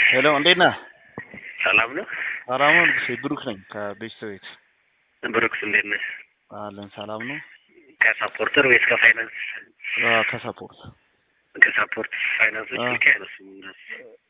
ሄሎ እንዴት ነህ? ሰላም ነው። ሰላም ነው። ንጉሴ ብሩክ ነኝ ከቤተሰቤት ብሩክስ እንዴት ነህ? አለን። ሰላም ነው። ከሳፖርተር ወይስ ከፋይናንስ? አዎ፣ ከሰፖርት ከሳፖርት ፋይናንሶች አዎ። ስልክ አይነሱም እነሱ።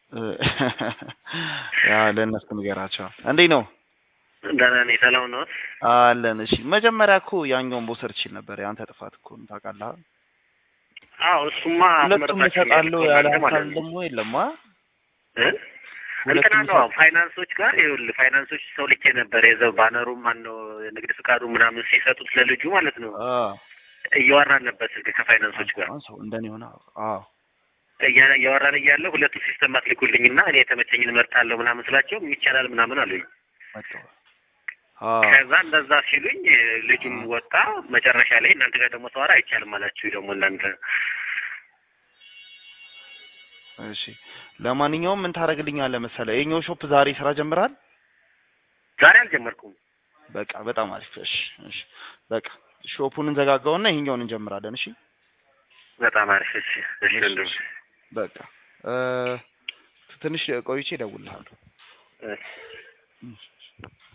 ያ ለእነሱ ንገራቸው። እንዴት ነው? ደህና ነኝ። ሰላም ነው። አለን። እሺ መጀመሪያ እኮ ያኛውን መውሰድ ትችል ነበር። የአንተ ጥፋት እኮ ነው ታውቃለህ። አዎ እሱማ ሁለቱም አስመርጣችሁ እሰጣለሁ ያልከው ያለ እናንተ ሀሳብ ማለት ነው። ደግሞ የለም። አ እ? እንትና ሁለቱም ነው ፋይናንሶች ጋር ይኸውልህ፣ ፋይናንሶች ሰው ልኬ ነበር የዘው ባነሩም ማነው የንግድ ፍቃዱ ምናምን ሲሰጡት ለልጁ ማለት ነው አ እያወራን ነበር ስልክ ከፋይናንሶች ጋር አሁን ሰው እንደኔ ሆነ። አዎ እያ- እያወራን እያለ ሁለቱ ሲስተም አትልኩልኝና እኔ የተመቸኝን እመርጣለሁ ምናምን ስላቸው ይቻላል ምናምን አሉኝ። መጣሁ። አዎ ከዛ እንደዛ ሲሉኝ ልጁም ወጣ። መጨረሻ ላይ እናንተ ጋር ደግሞ ሰዋራ አይቻልም አላችሁ ደግሞ እናንተ እሺ ለማንኛውም ምን ታደርግልኛለህ መሰለህ? የኛው ሾፕ ዛሬ ስራ ጀምራል። ዛሬ አልጀመርኩም። በቃ በጣም አሪፍ። እሺ እሺ በቃ ሾፑን እንዘጋጋውና ይሄኛውን እንጀምራለን። እሺ በጣም አሪፍ። እሺ እሺ ወንድም። በቃ እ ትንሽ ቆይቼ እደውልልሃለሁ። እሺ።